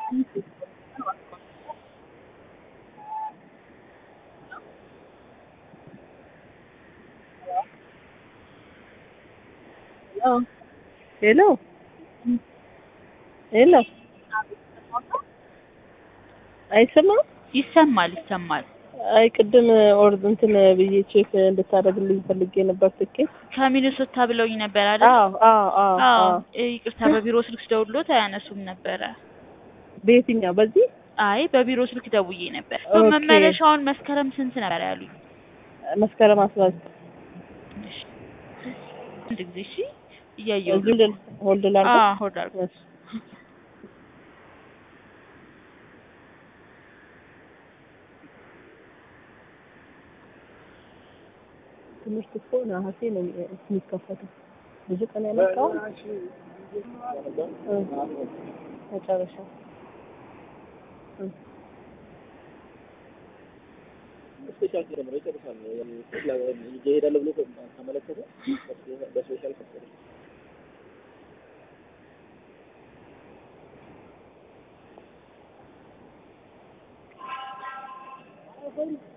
ሄሎ ሄሎ አይሰማም? ይሰማል ይሰማል። አይ ቅድም ኦር እንትን ብዬ ቼክ እንድታደርግልኝ ፈልጌ ነበር ትኬት። ከሚኒሶታ ብለውኝ ነበር አይደል? አዎ አዎ አዎ አዎ አዎ። ይቅርታ፣ በቢሮ ስልክ ስደውልሎት አያነሱም ነበረ። በየትኛው በዚህ አይ በቢሮ ስልክ ደውዬ ነበር። ኦኬ። መመለሻውን መስከረም ስንት ነበር ያሉኝ? መስከረም አስራ ዘጠኝ እሺ፣ አንድ ጊዜ እሺ፣ እያየሁ ሆልድ ሆልድ ላድርግ? አዎ ሆልድ አድርጉ። እሺ። ትምህርት እኮ ነሐሴ ነው የሚከፈተው። ብዙ ቀን ያመጣው መጨረሻ እ ስፔሻል ጀምሮ ይጨርሳል። ይሄዳለሁ ብሎ ከመለከተ በስፔሻል ከፈለ እ